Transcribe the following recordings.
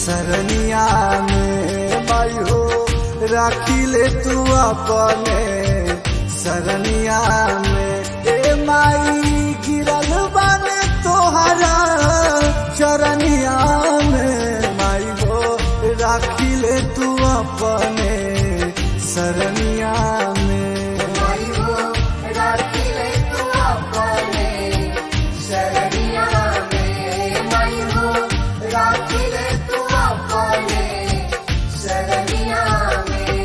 सरनिया में माई हो राखी ले तू अपने सरनिया में ए माई गिरल बाने तोहरा चरनिया में माई हो राखी ले तू अपने सरनिया में माई हो राखी ले तू अपने शरणिया में माई हो राखी ले तू अपने शरणिया में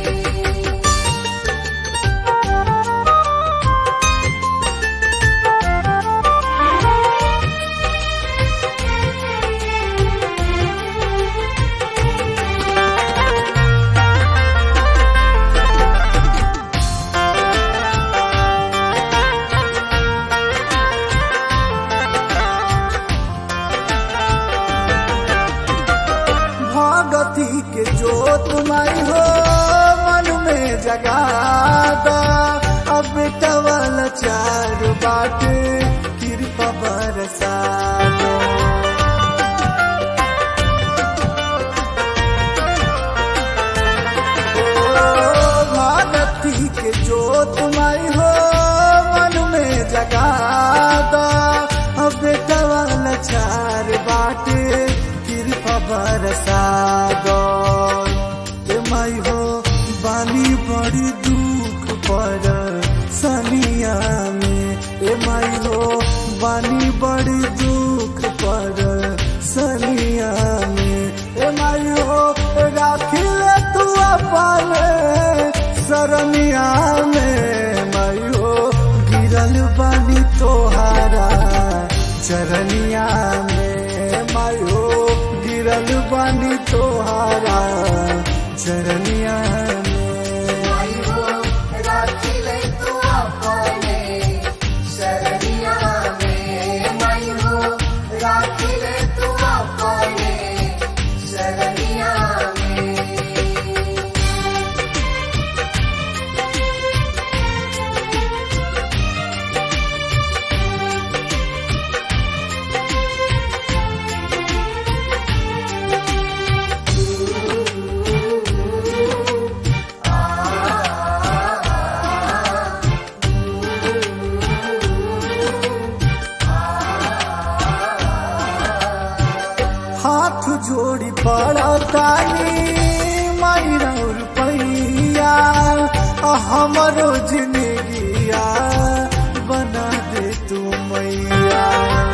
भगती के जोत माई हो मन में जगादा अब बेटवल चार बाटे कृपा बरसा दो। ओ भगती के जोत माई हो मन में जगादा अब बेटवल चार बाटे कृपा बरसा दो ए माई हो बानी बड़ी दुख पर सनिया में ए माई हो बानी बड़ी दुख पर सनिया में ए माई हो राखी ले तू अपने सरनिया में माई हो गिरल बानी तोहारा चरनिया में माई हो गिरल बानी तोहारा चरनिया में माई हो राखी ले तू अपने शरणिया में माई हो राखी ले तू अपने शरणिया में हाथ जोड़ी पड़ा तानी मायरा रुपैया हमरो जिंदगिया बना दे तू मैया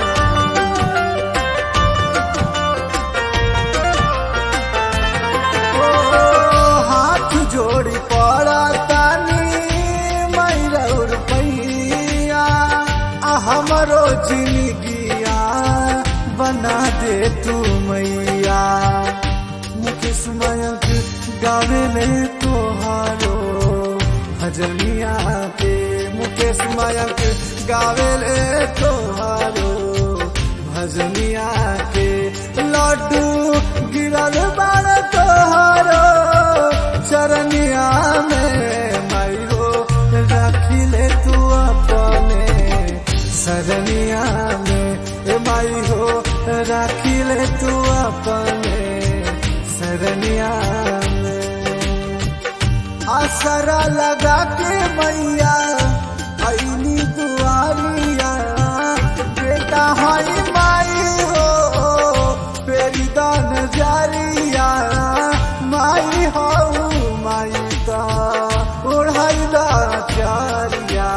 ओ, हाथ जोड़ी पड़ा तानी मायरा रुपैया हमरो जिंदगिया बना दे तू मैया मुकेश मयंक गावे ले तोहारो भजनिया के मुकेश मयंक गावे ले तोहारो भजनिया के लड्डू गिरल बाड़ तोहारो चरनिया में माई हो राखी ले तू अपने सरनिया में ए माई हो राखी ले तू अपने सरनिया में आसरा लगा के मैया ऐनी दुआरिया बेटा हई माई हो फेरी दान जारिया माई हो माई दा ओढ़ाई दा चारिया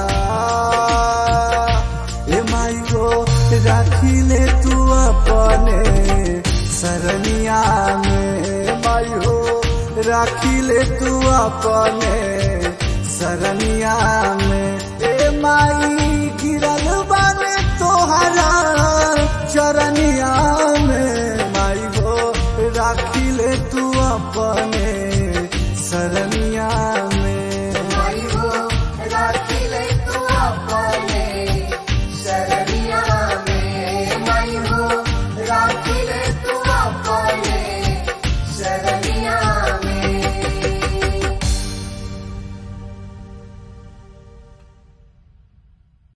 ए माई हो राखी ले तू अपने सरनिया में माई हो राखी ले तू अपने सरनिया में